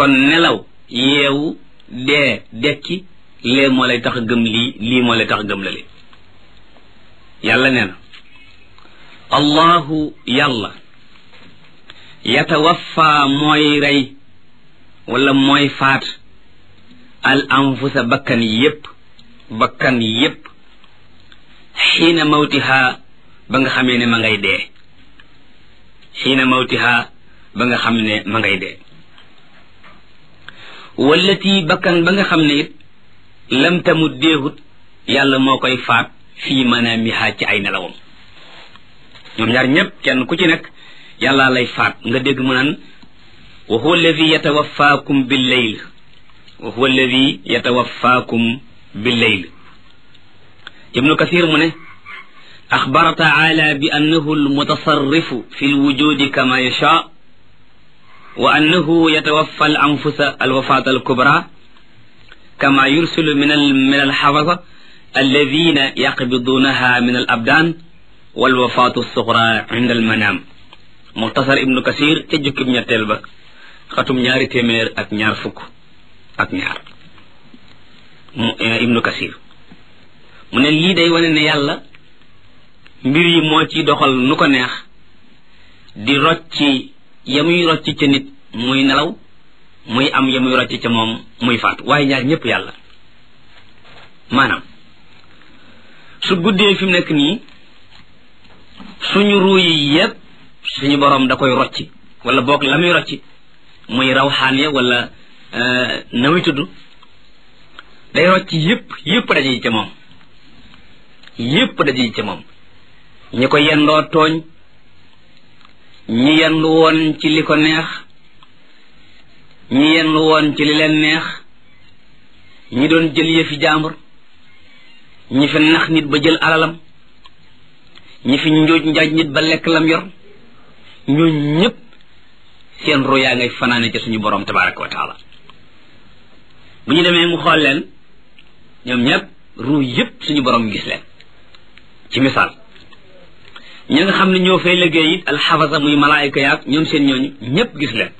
kon nelaw yeewu dee dekki lee moo lay tax a gëm lii lii moo lay tax a gëm la li yàlla nee na allahu yàlla yatawaffa mooy rey wala mooy faat al anfusa bakkan yépp bakkan yépp xiina mawtiha ba nga xamee ne ma ngay dee xiina mawtiha ba nga xam ne ma ngay dee wallati bakkan ba nga xam ne it lam tamut deehut yàlla moo koy faat fii manaamiha ci ay nelawam ñoom ñaar ñépp kenn ku ci nekk yàlla lay faat nga dégg mu naan wa huwa alladi yatawaffaakum bil layl wa huwa alladi yatawaffaakum bil layl ibnu kathir mu ne axbara taala bi annahu almutasarrifu fi lwujudi kama yasha wa annahu yatawaffa al anfusa alwafat alkubra kama yursilu min al min alxafasa alladina yaqbidunaha min al abdan walwafatu alsuxra inda almanam muxtasar ibnu kasir ca jukkib ñetteel ba xatum ñaari téeméer ak ñaar fukk ak ñaar ibnu kasir mu ne lii day wane ne yàlla mbir yi moo ci doxal nu ko neex di rocci ya muy rocci ca nit muy nelaw muy am ya muy rocci ca moom muy faatu waaye ñaar ñépp yàlla maanaam su guddee fi mu nekk nii suñu ruu yi yépp suñu borom da koy rocci wala boog la muy rocci muy rawxaan ya wala na muy tudd day rocci yépp yépp daje ca moom yépp daje ca moom ñi ko yendoo tooñ ñi yendu woon ci li ko neex ñi yendu woon ci li leen neex ñi doon jël yëfi jàmbur ñi fi nax nit ba jël alalam ñi fi njuuj njaaj nit ba lekk lam yor ñoo ñépp seen ru yaa ngay fanaane ci suñu borom tabaraka wa taala bu ñu demee mu xool leen ñoom ñépp ru yépp suñu borom gis leen ci misaal ñi nga xam ne ñoo fay liggéey it alxafasa muy malaayika yaag ñoom seen ñooñu ñépp gis leen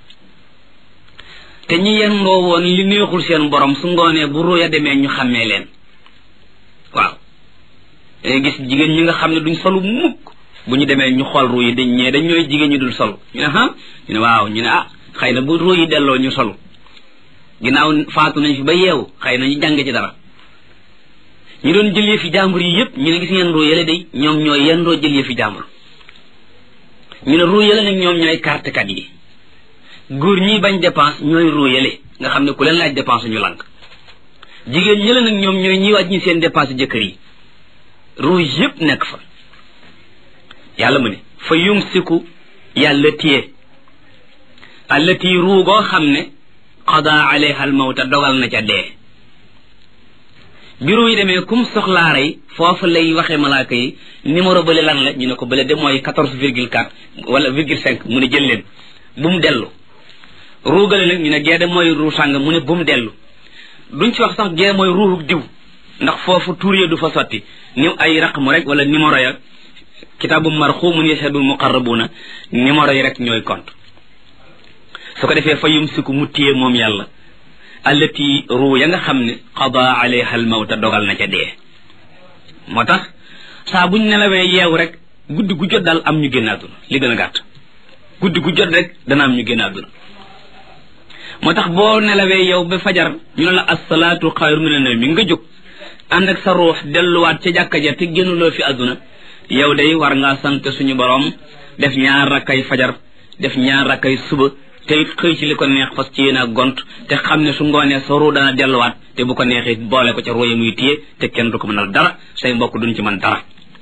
te ñi yendoo woon li neexul seen borom su ngoonee bu ruya demee ñu xàmmee leen waaw dangay gis jigéen ñi nga xam ne duñ solu mukk bu ñu demee ñu xool ruu yi dañ ñee dañ ñooy jigéen ñi dul solu ñu ne ah ñu ne waaw ñu ne ah xëy na bu ruu yi delloo ñu solu ginnaaw faatu nañ fi ba yeewu xëy na ñu jàng ci dara ñu doon jël yëfi jàmbur yi yëpp ñu ne gis ngeen ruu yële day ñoom ñooy yendoo jël yëfi jàmbur ñu ne ruu yële nag ñoom ñooy kartekat yi góor ñi bañ dépense ñooy ruu yële nga xam ne ku leen laaj dépense ñu lànk jigéen ñële nag ñoom ñooy ñi wàññi seen dépense jëkkër yi ruu yëpp nekk fa yàlla mu ne fa yumsiku yàlla téye allati ruu goo xam ne qada alayha al mawta dogal na ca dee bureau yi demee kum soxlaa rey foofu lay waxee malaaka yi numéro bële lan la ñu ne ko bële de mooy quatorze virgule quatre wala virgule cinq mu ne jël leen bu mu dellu ruugale nag ñu ne gee de mooy ruu sàng mu ne bu mu dellu duñ ci wax sax gee mooy ruuxu diw ndax foofu tuur ya du fa sotti ni ay raqmu rek wala numéro ya kitaabu marxumun yashhadul muqarrabuna numéro yi rek ñooy compte su ko defee fa yumsiku mu téye moom yàlla allati ruu ya nga xam ne qada alayha al mawta dogal na ca dee moo tax saa buñ nelawee yeewu rek guddi gu jot daal am ñu génn àdduna li gën a gàtt guddi gu jot rek dana am ñu génn àdduna moo tax boo nelawee yow ba fajar ñu ne la assalaatu xayru mina nawmi nga jóg ànd ak sa ruux delluwaat ca jàkka ja te génnuloo fi àdduna yow day war ngaa sant suñu borom def ñaar rakkay fajar def ñaar rakkay suba te it xëy ci li ko neex fas ci yéen a gont te xam ne su ngoonee sa ruu dana delluwaat te bu ko neexee boole ko ca ruu ya muy téye te kenn du ko mënal dara say mbokk duñ ci mën dara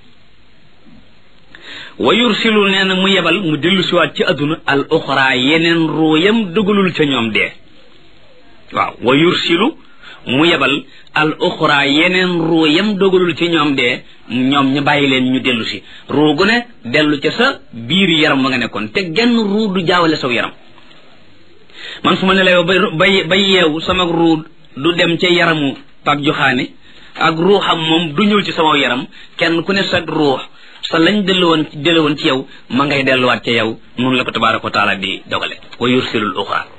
wa yursilu nee na mu yebal mu dellu siwaat ci àdduna al uxra yeneen ruu yam dugalul ca ñoom dee waaw wa yursilu mu yebal al uxra yeneen ruu yam dogalul ci ñoom dee ñoom ñu bàyyi leen ñu dellu si ruu gu ne dellu ca sa biir yaram ba nga nekkoon te genn ruu du jaawale saw yaram man su ma ne la yow ba ba yeewu sama ruu du dem ca yaramu pap joxaane ak ruuxam moom du ñëw ci sama yaram kenn ku ne sa ruux sa lañ dellu woon dellu woon ci yow ma ngay delluwaat ca yow noonu la ko tabaraka wa taala di dogale wa yursilul uxra